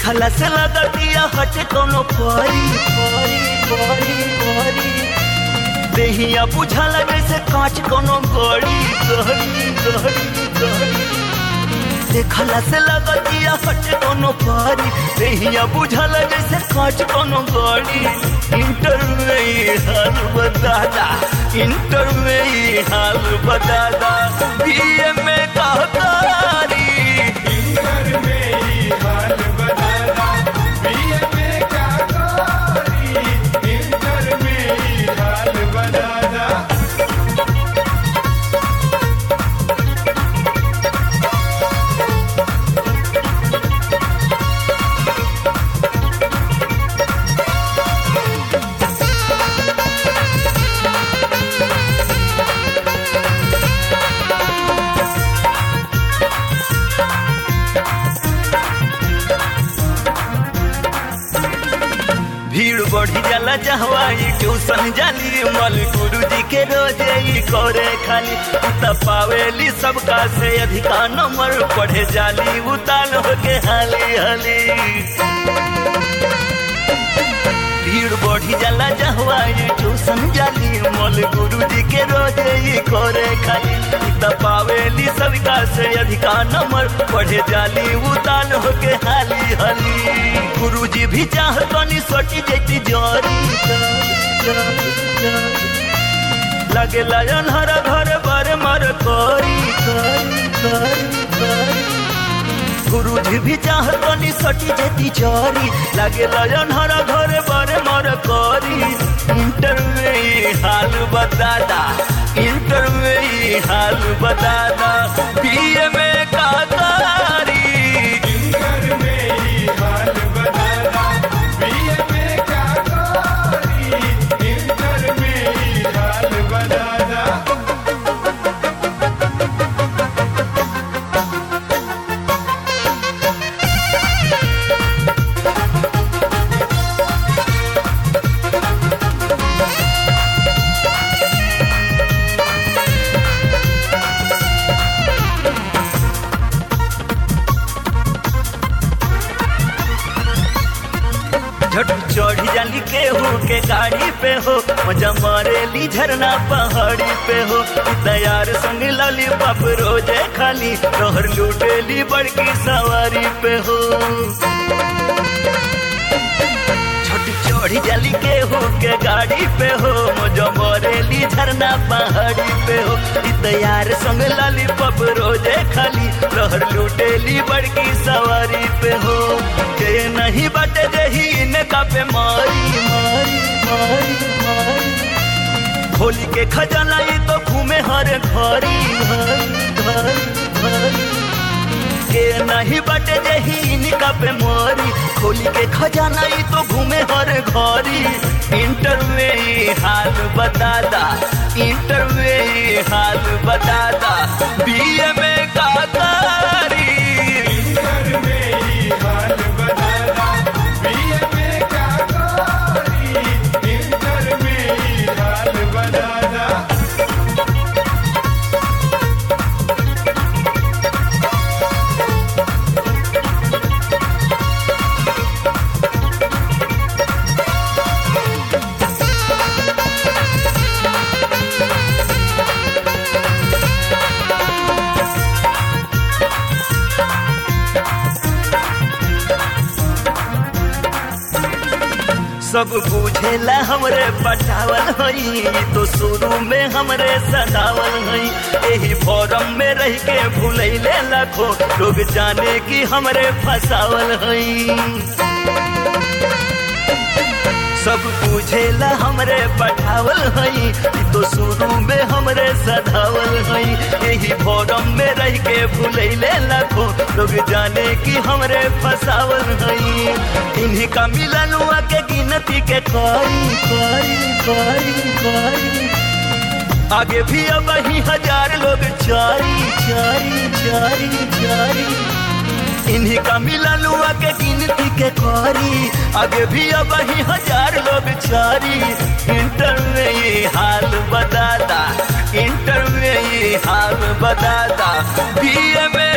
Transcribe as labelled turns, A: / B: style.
A: देखला से लगतिया हटे कोनो परी परी परी परी देहिया बुझाला जैसे कांच कोनो गड़ी गड़ी गड़ी गड़ी देखला से लगतिया हटे कोनो परी देहिया बुझाला जैसे कांच कोनो गड़ी इंटर में ही हाल बतादा इंटर में ही हाल बतादा बीए में कहतारी
B: इंटर में ही हाल बदला बीए में क्या करी इंटर में ही हाल बदला
A: भीड़ बढ़ी जाला जहवाई ट्यूशन जाली मल गुरु जी के रोजे ही करे खाली त पावेली सबका से अधिका नंबर पढ़े जाली उताल होके हाली हाली भीड़ बढ़ी जाला जहवाई ट्यूशन जाली मल गुरु जी के रोजे ही करे खाली त पावेली सबका से अधिका नंबर पढ़े जाली उताल होके हाली हाली गुरु जी भी चाहतनी सोटी जैती जोरी लगे लायन हर घर बर मर करी करी करी करी गुरु जी भी चाहतनी सटी जेती चोरी लागे लयन हर घर बर मर करी इंटर में ही हाल बतादा इंटर में ही हाल बतादा बीए में का तारी
B: इंटर में ही हाल बदला बीए में क्या करी इंटर में ही हाल बदला
A: झट चढ़ी जाली केहू के गाड़ी पे हो मजा मारेली झरना पहाड़ी पे हो तैयार संग लाली बाप रोजे खाली तोहर लूटेली बड़की सवारी पे हो छोट चढ़ी जाली केहू के गाड़ी पे हो मजा मारेली झरना पहाड़ी पे हो तैयार संग लाली बाप रोजे खाली तोहर लूटेली बड़की सवारी पे हो के नहीं बटे जही इनका पे मारी मारी मारी मारी होली के खजाना ये तो घूमे हर घरी घरी घरी घरी के नहीं बटे जही इनका पे मोरी खोली के खजाना ये तो घूमे हर घरी इंटर में ही हाल बतादा इंटर में ही हाल बतादा बीए में का तारी
B: इंटर में ही हाल बदला बीए में क्या करी इंटर में ही हाल बदला
A: सब बुझेला हमरे पटावल हई तो शुरू में हमरे सदावल हई यही फॉरम में रह के भूलैले लाखो लोग जाने की हमरे फसावल हई सब बुझेला हमरे पठावल हई तो शुरू में हमरे सधावल हई यही फॉरम में रह के भूलैले लाखो लोग जाने की हमरे फसावल हई इन्हीं का मिलन हुआ के गिनती के करी करी करी करी आगे भी अब ही हजार लोग चारी चारी चारी चारी इन्हीं का मिलन हुआ के गिनती के करी आगे भी अब ही हजार लोग चारी इंटर में ये हाल बताता इंटर में ये हाल बताता बीए में